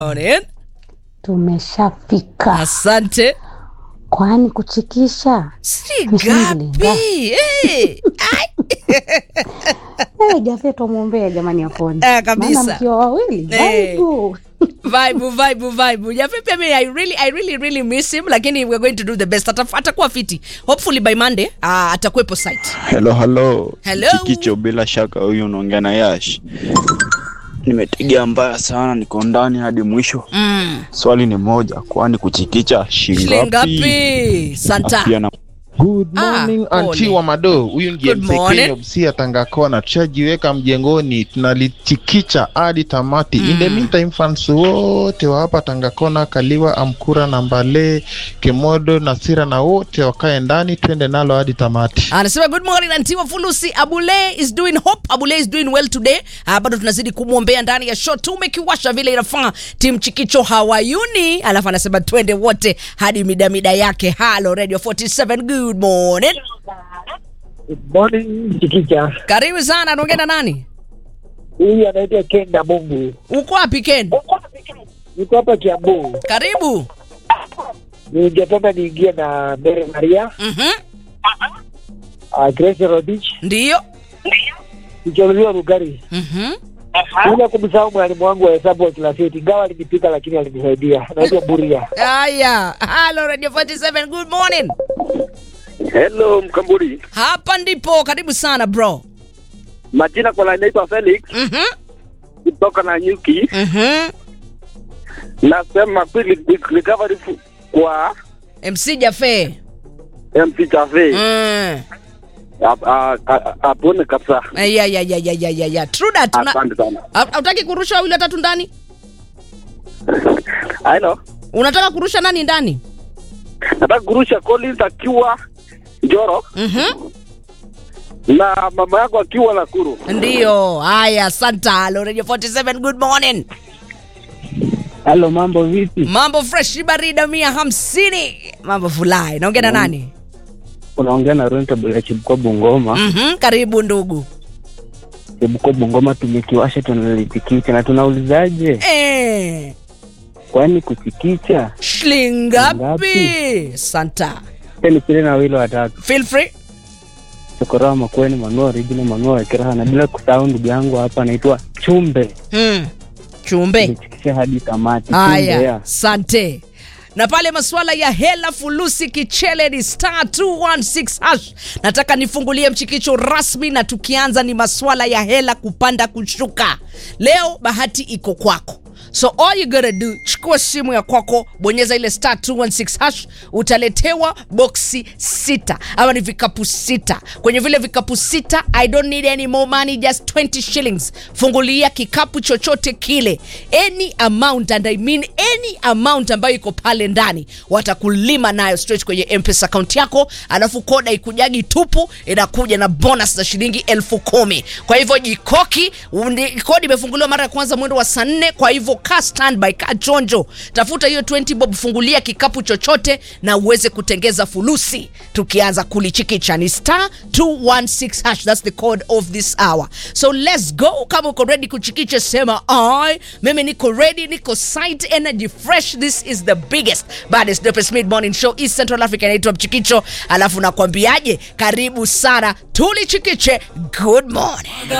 Morning. Tumeshafika. Asante. Kwani kuchikisha? Si Mshangili, gapi? Eh, ai. Eh, Jafe tumwombea jamani apone. Eh, kabisa. Maana mkiwa wawili, Eh. vaibu. vibe vibe vibe Jafe pia mimi I really I really really miss him lakini we're going to do the best Ataf, atakuwa fiti hopefully by Monday uh, atakuwepo site Hello, hello. Hello. Chikicho, bila shaka huyu unaongea na Yash. Nimetegea mbaya sana, niko ndani hadi mwisho. mm. Swali ni moja, kwani kuchikicha shilingi shilingi ngapi? ngapi santa Pia na Good Ah, morning pole. anti wa Mado, huyu ndiye Good morning. msekenya Busia Tangakona. Tushajiweka mjengoni, tunalichikicha hadi tamati. In the meantime fans wote wa hapa Tangakona, Kaliwa, Amkura na Mbale, Kemodo, Nasira na wote wakae ndani, twende nalo hadi tamati. anasema good morning antiwa fulusi abule is doing hope abule is doing well today uh, bado tunazidi kumwombea ndani ya show tumekiwasha vile inafaa tim chikicho hawayuni alafu anasema twende wote hadi midamida yake halo radio 47 good morning Good morning Chikicha. karibu sana anaongea na nani Huyu anaitwa Kenda Mungu. uko wapi ken Niko hapa Kiambu. karibu Ningependa niingie na Mary Maria, mm-hmm. uh, Grace Rodich, ndiyo Kicholuliwa Rugari. mm-hmm. Bila kumsahau mwalimu wangu wa hesabu wa class 8. Ingawa alinipika lakini alinisaidia. Naitwa Buria. haya halo radio 47 good morning Hello Mkamburi, hapa ndipo karibu sana bro majina kwa line naitwa Felix mm-hmm. kutoka na Nyuki. Mm-hmm. Nasema quick quick recovery fu- kwa mc jafe MC Cafe mm. Ap- a- a- apone kabisa. ya ya ya ya ya ya ya true that una Asante sana. Ha- hautaki kurusha wawili watatu ndani Hello, unataka kurusha nani ndani nataka kurusha Collins akiwa Njoro mm-hmm. na mama yako akiwa Nakuru. ndiyo haya santa halo radio 47 good morning Halo, mambo vipi? mambo fresh barida mia hamsini mambo fulai naongea na nani Unaongea na Rentable ya Chibuko Bungoma. mm-hmm. karibu ndugu Chibuko Bungoma tumekiwasha tunalichikicha na tunaulizaje? eh. Kwani kuchikicha? shilingapi Ngapi? santa Ni kile na wili watatu. feel free Chokoroa Makweni, Manua Original, Manua Wekeraha na bila kusahau ndugu yangu hapa anaitwa Chumbe. mm. chumbe Tulichikisha hadi tamati. Chumbe, haya yeah. sante na pale masuala ya hela fulusi kichele ni star 216 hash nataka nifungulie mchikicho rasmi na tukianza ni masuala ya hela kupanda kushuka leo bahati iko kwako so all you gotta do chukua simu ya kwako bonyeza ile star 216 hash utaletewa boksi sita ama ni vikapu sita kwenye vile vikapu sita i don't need any more money just 20 shillings fungulia kikapu chochote kile any amount and i mean any amount ambayo iko pale ndani watakulima nayo straight kwenye mpesa account yako alafu koda ikujagi tupu inakuja na bonus za shilingi elfu kumi kwa hivyo jikoki undi- kodi imefunguliwa mara ya kwanza mwendo wa saa nne kwa hivyo ka standby ka chonjo tafuta hiyo 20 bob fungulia kikapu chochote na uweze kutengeza fulusi tukianza kulichikicha ni star 216 hash that's the code of this hour so let's go kama uko ready kuchikicha sema i mimi niko ready niko site energy fresh this is the biggest baddest dopest mid morning show east central africa inaitwa mchikicho alafu nakwambiaje karibu sana tulichikiche good morning